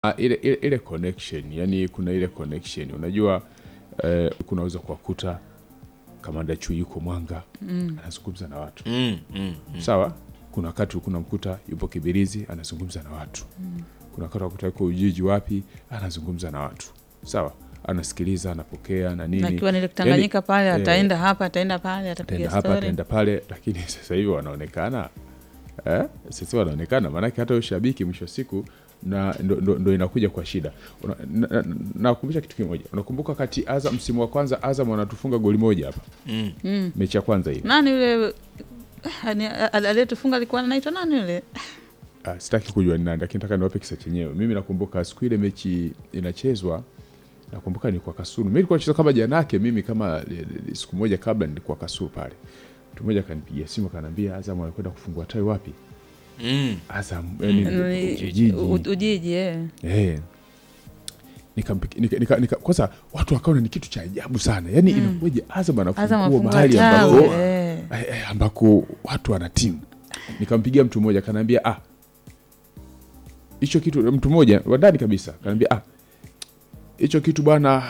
Ah, ile, ile, ile connection yani kuna ile connection unajua eh, kunaweza kuwakuta kamanda chui yuko Mwanga anazungumza na watu Mm, mm, mm. sawa. Kuna wakati kuna mkuta yupo Kibirizi anazungumza na watu kuna wakati wakuta yuko Ujiji wapi anazungumza na watu sawa, anasikiliza anapokea na nini, Akiwa nile Tanganyika pale eh, ataenda hapa ataenda pale atapiga ataenda hapa stori. ataenda pale, lakini sasa hivi wanaonekana eh? Sasa wanaonekana maanake hata ushabiki mwisho wa siku na ndo, ndo, ndo inakuja kwa shida. Una- na- na- Nakumbusha kitu kimoja, unakumbuka wakati Azam msimu wa kwanza Azam wanatufunga goli moja hapa Mm. mechi ya kwanza ile Nani yule ah, ni- al- aliyetufunga alikuwa anaitwa nani yule? Ah, sitaki kujua ni nani, lakini nataka niwape kisa chenyewe. Mimi nakumbuka siku ile mechi inachezwa, nakumbuka nilikuwa Kasulu. Mimi nilikuwa nacheza kama janake, mimi kama eh, eh, siku moja kabla nilikuwa Kasulu pale. Mtu mmoja akanipigia simu akaniambia Azam wanakwenda kufungua tawi wapi? Mm. Azam yani Ni- Ujiji. U- Ujiji eh. Eh. Nikampikia- nika, nika, nika, kwanza watu wakaona ni kitu cha ajabu sana yaani inakuwaje Azam Azam anafungua afungua mahali tawi, ambako eh. eh, eh, ambako watu wana timu. Nikampigia mtu mmoja kanaambia, ah, hicho kitu, mtu mmoja wa ndani kabisa kanaambia, ah, hicho kitu bwana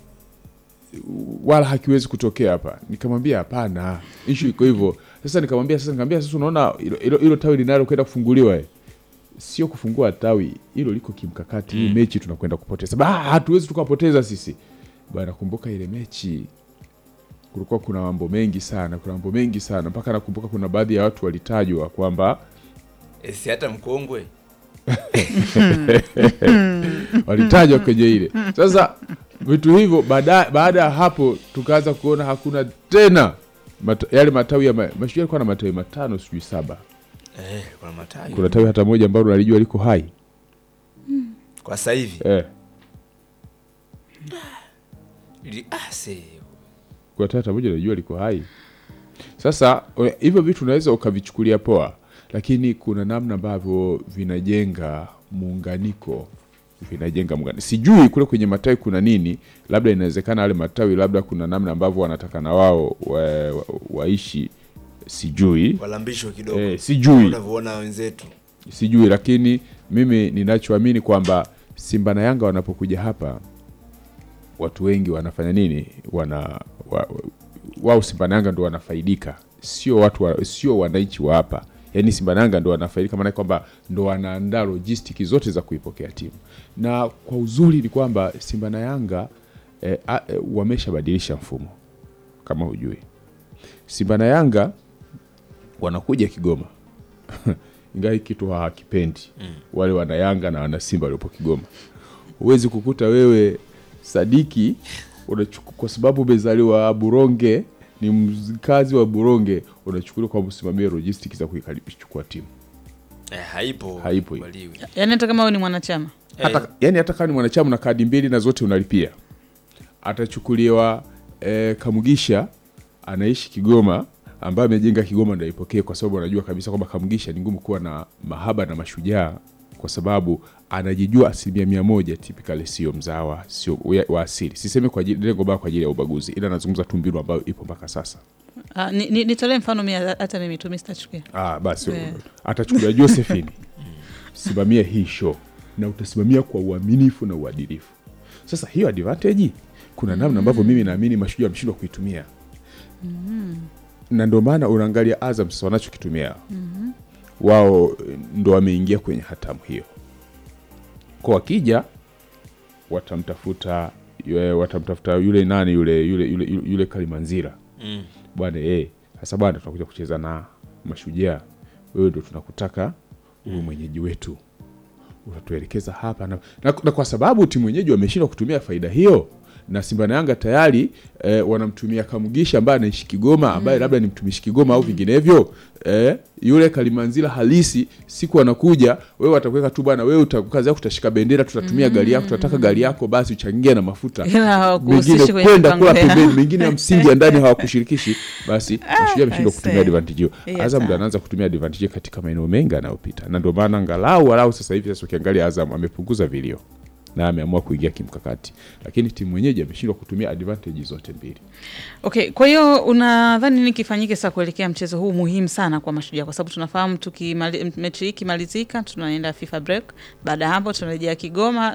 wala hakiwezi kutokea hapa. Nikamwambia hapana, ishu iko hivyo. Sasa nikamwambia sasa, nikamwambia sasa, unaona hilo- hilo hilo tawi linalo kwenda kufunguliwa eh, sio kufungua tawi, hilo liko kimkakati. Hii mechi tunakwenda kupoteza, ba hatuwezi tukapoteza sisi bwana. Kumbuka ile mechi kulikuwa kuna mambo mengi sana, kuna mambo mengi sana mpaka nakumbuka kuna baadhi ya watu walitajwa kwamba Eh, si hata mkongwe walitajwa kwenye ile. Sasa vitu hivyo baada baada ya hapo tukaanza kuona hakuna tena mata, yale matawi ya ma, Mashujaa yalikuwa na matawi matano sijui saba. eh, kuna matawi Kuna tawi hata moja ambalo nalijua liko hai kwa sasa hivi eh, Ili- ah, se kuna tawi hata moja nalijua liko hai. Sasa we- hivyo vitu unaweza ukavichukulia poa, lakini kuna namna ambavyo vinajenga muunganiko vinajenga muungano. Sijui kule kwenye matawi kuna nini, labda inawezekana wale matawi labda kuna namna ambavyo wanataka na wao wa, wa, waishi, sijui walambishwe kidogo eh, sijui unavyoona wenzetu sijui, lakini mimi ninachoamini kwamba Simba na Yanga wanapokuja hapa watu wengi wanafanya nini? Wana wa, wao Simba na Yanga ndo wanafaidika, sio watu wa, sio wananchi wa hapa. Yaani Simba na Yanga ndo wanafaidika, maana kwamba ndo wanaandaa lojistiki zote za kuipokea timu, na kwa uzuri ni kwamba Simba na Yanga eh, a- eh, wameshabadilisha mfumo kama hujui. Simba na Yanga wanakuja Kigoma ingawa hiki kitu hawakipendi wale wana Yanga na wana Simba waliopo Kigoma. Huwezi kukuta wewe Sadiki unachuku, kwa sababu umezaliwa Buronge, ni mkazi wa Buronge, unachukuliwa kwa msimamia logistics za kuichukua timu. eh, haipo Haipo hiyo. kubaliwi. Yaani hata kama wewe ni mwanachama Hata, yani hata kama ni mwanachama na kadi mbili na zote unalipia, atachukuliwa eh, Kamugisha anaishi Kigoma ambaye amejenga Kigoma ndio aipokee, kwa sababu anajua kabisa kwamba Kamugisha ni ngumu kuwa na mahaba na mashujaa, kwa sababu anajijua asilimia mia moja typically sio mzawa, sio wa- wa asili. Sisemi kwa ajili lengo baya kwa ajili ya ubaguzi, ila nazungumza tu mbinu ambayo ipo mpaka sasa. Ah, ni- ni- nitolee mfano mimi hata mimi tu mimi sitachukia. Ah, basi Yeah. atachukuliwa Josephine, simamia hii show na utasimamia kwa uaminifu na uadilifu. Sasa hiyo advantage, kuna namna ambavyo mimi naamini mashujaa wameshindwa kuitumia na ndio maana unaangalia Azam sasa wanachokitumia wao ndo wameingia kwenye hatamu hiyo, kwa wakija watamtafuta yule- watamtafuta yule nani yule yule yule, yule, yule Kalimanzira Mm. bwana eh, sasa bwana, tunakuja kucheza na Mashujaa, wewe ndo tunakutaka uwe mwenyeji wetu, utatuelekeza hapa na, na, na kwa sababu timu wenyeji wameshindwa kutumia faida hiyo na Simba na Yanga tayari eh, wanamtumia Kamugisha ambaye anaishi Kigoma ambaye labda ni mtumishi Kigoma au vinginevyo eh, yule Kalimanzila halisi siku anakuja, wewe watakuweka tu bwana, wewe uta- kazi yako utashika bendera, tutatumia gari yako, tunataka gari yako basi uchangie na mafuta Ila hawakuhusishi mengine kwenye kwenda mipango kula yao. pembeni, mengine ya msingi ya ndani hawakushirikishi, basi Mashujaa ameshindwa I kutumia see. advantage hiyo. Yes, Azam ndo sir. anaanza kutumia advantage hiyo katika maeneo mengi anayopita, na ndio maana angalau walau sasa hivi sasa ukiangalia Azam amepunguza vilio na ameamua kuingia kimkakati, lakini timu mwenyeji ameshindwa kutumia advantage zote mbili. Okay, kwa hiyo unadhani nini kifanyike sasa kuelekea mchezo huu muhimu sana kwa Mashujaa, kwa sababu tunafahamu tukimali, mechi hii ikimalizika tunaenda FIFA break. Baada ya hapo tunarejea Kigoma